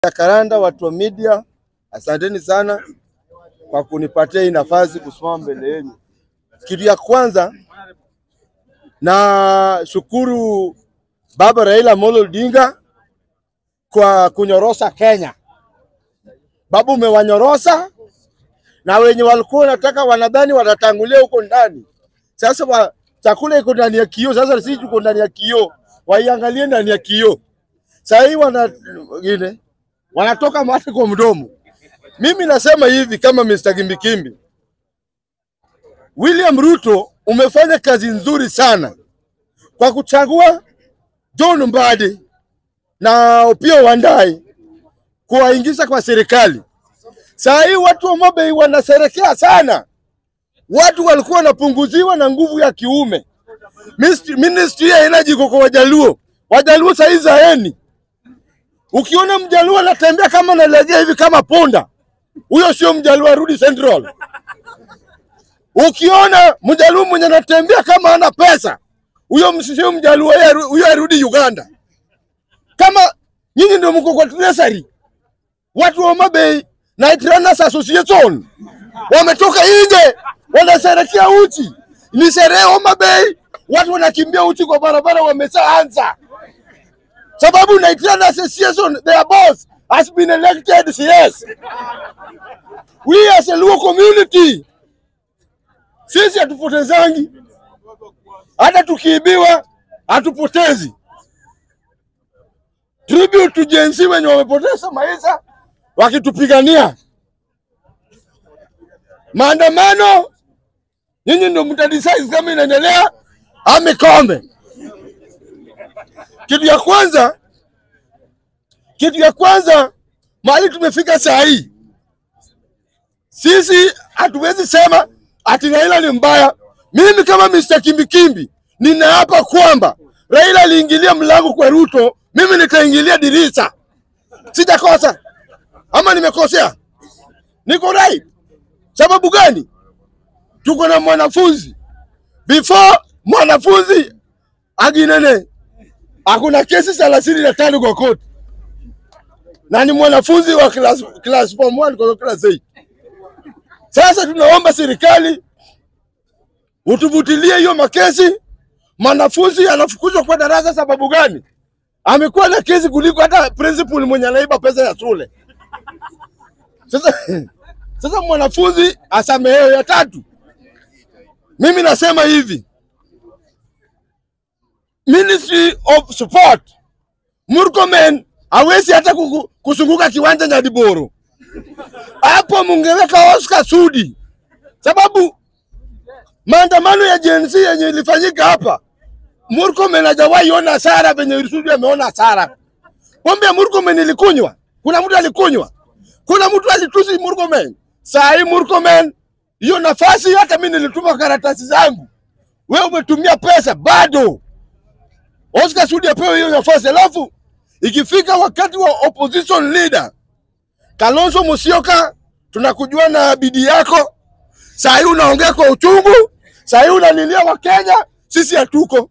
Karanda, watu wa media, asanteni sana kwa kunipatia hii nafasi kusimama mbele yenu. Kitu ya kwanza na shukuru Baba Raila Amolo Odinga kwa kunyorosa Kenya. Babu, umewanyorosa na wenye walikuwa wanataka wanadhani watatangulia huko ndani. Sasa wa, chakula iko ndani ya kioo, sasa sisi tuko ndani ya kioo, waiangalie ndani ya kioo. Sasa hii wana wengine wanatoka mate kwa mdomo. Mimi nasema hivi kama Mr. Kimbikimbi, William Ruto umefanya kazi nzuri sana kwa kuchagua John Mbadi na Opiyo Wandayi kuwaingiza kwa serikali. Saa hii watu wa Mobei wanaserekea sana, watu walikuwa wanapunguziwa na nguvu ya kiume. Ministry, ministry ya energy iko kwa Wajaluo. Wajaluo saa hii zaeni Ukiona mjaluo anatembea kama analegea hivi kama punda, huyo sio mjaluo, arudi Central. Ukiona mjaluo mwenye anatembea kama ana pesa, huyo sio mjaluo, huyo arudi Uganda. Kama nyinyi ndio mko kwa treasury, watu wa Mabei Night Runners Association wametoka nje, wanasherekea uchi. Ni sherehe Homa Bay, watu wanakimbia uchi kwa barabara, wameshaanza sababu Night Runners Association their boss has been elected CS. We as a Luo community sisi hatupotezangi, hata tukiibiwa hatupotezi. Tribute to Gen Z wenye wamepoteza maisha wakitupigania maandamano. Nyinyi ndio mtadecide kama inaendelea ama ikome. Kitu ya kwanza, kitu ya kwanza, mahali tumefika saa hii, sisi hatuwezi sema ati Raila ni mbaya. Mimi kama Mr. Kimbikimbi ninaapa kwamba Raila aliingilia mlango kwa Ruto, mimi nikaingilia dirisha. Sijakosa ama nimekosea? Niko right. Sababu gani? Tuko na mwanafunzi before mwanafunzi aginene hakuna kesi thelathini na tano kwa koti na ni mwanafunzi wa class, class form 1 kwa class 8. Sasa tunaomba serikali utuvutilie hiyo makesi. Mwanafunzi anafukuzwa kwa darasa sababu gani? Amekuwa na kesi kuliko hata principal mwenye anaiba pesa ya shule. Sasa, sasa mwanafunzi asamehewe. Ya tatu, mimi nasema hivi Ministry of Support Murkomen hawezi hata kusunguka kiwanja Nyadiboro. Hapo mungeweka Oscar Sudi, sababu maandamano ya Gen Z yenye ilifanyika hapa, Murkomen hajawahi ona hasara venye Sudi ameona hasara. Pombe ya Murkomen ilikunywa, kuna mtu alikunywa, kuna mtu alitusi Murkomen. Saa hii Murkomen, hiyo nafasi hata mimi nilituma karatasi zangu, wewe umetumia pesa bado Oscar Sudi apewe hiyo nafasi, alafu ikifika wakati wa opposition leader Kalonzo Musyoka, tunakujua na bidii yako. Saa hii unaongea kwa uchungu, saa hii unalilia Wakenya, sisi hatuko.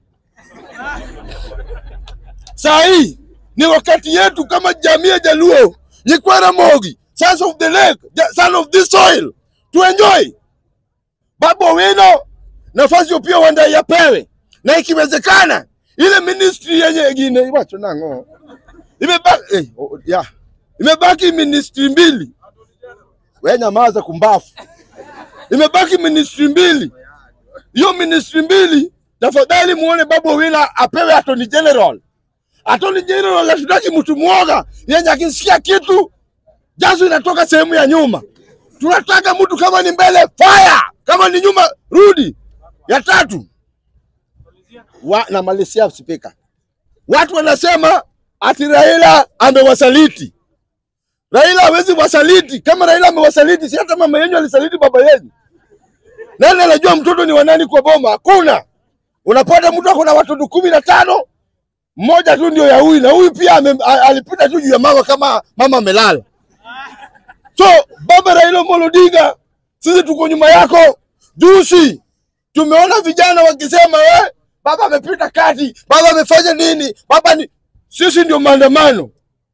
Saa hii ni wakati yetu kama jamii ya Jaluo, Nyikwara Mogi, sons of the lake, son of this soil, to enjoy. Babu Owino nafasi Opiyo Wandayi apewe, na ikiwezekana ile ministry yenye ingine iwacho nango imebaki eh, oh, yeah. imebaki ministry mbili. We nyamaza kumbafu. Imebaki ministry mbili, hiyo ministry mbili, tafadhali muone Babu Owino apewe attorney general. Attorney general hatutaki mtu mwoga yenye akisikia kitu jazo inatoka sehemu ya nyuma. Tunataka mtu kama ni mbele fire, kama ni nyuma rudi. Ya tatu wa, na Malaysia spika. Watu wanasema ati Raila amewasaliti. Raila hawezi wasaliti. Kama Raila amewasaliti, si hata mama yenu alisaliti baba yenu. Nani anajua mtoto ni wanani kwa boma? Hakuna. Unapata mtu ako na watoto kumi na tano, mmoja tu ndio ya huyu, na huyu pia ame, alipita tu juu ya mama kama mama amelala. So baba Raila Amolo Odinga, sisi tuko nyuma yako. Juzi tumeona vijana wakisema we baba amepita kati, baba amefanya nini, baba ni sisi ndio maandamano.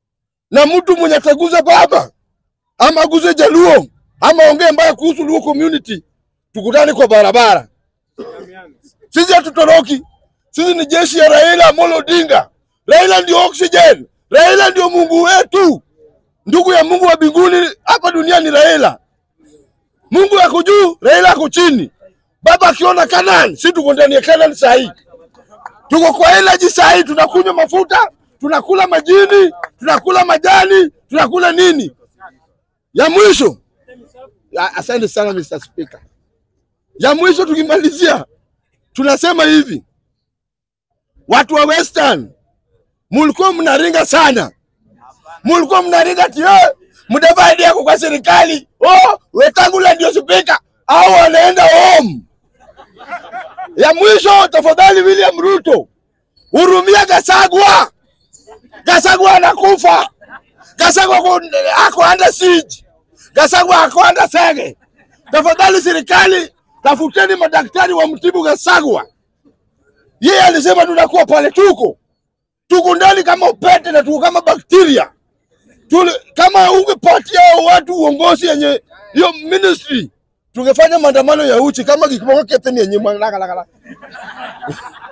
na mtu mwenye ataguza baba ama aguze Jaluo ama ongee mbaya kuhusu Luo community, tukutane kwa barabara. Sisi hatutoroki, sisi ni jeshi ya Raila Amolo Odinga. Raila ndio oxygen, Raila ndio Mungu wetu, ndugu ya Mungu wa mbinguni. Hapa duniani Raila, Mungu yako juu, Raila ako chini. Baba akiona Canaan, si tuko ndani ya Canaan saa hii, tuko kwa energy saa hii, tunakunywa mafuta, tunakula majini, tunakula majani, tunakula nini. Ya mwisho, ya- asante sana Mr. Speaker. Ya mwisho tukimalizia, tunasema hivi, watu wa Western mulikuwa mnaringa sana, mulikuwa mnaringa ati eh, Mudavadi yako kwa serikali, oh, Wetangula ndio spika au wanaenda home. Ya mwisho, tafadhali William Ruto, hurumia Gasagwa. Gasagwa anakufa. Gasagwa ako- ako under siege. Gasagwa ako under sege. Tafadhali serikali, tafuteni madaktari wa mtibu Gasagwa. Yeye alisema tunakuwa pale, tuko tuko ndani kama upete na tuko kama bakteria. Tule, kama ungepatia hao watu uongozi yenye hiyo ministry, tungefanya maandamano ya uchi kama kikiboko keteni yenye mwanakala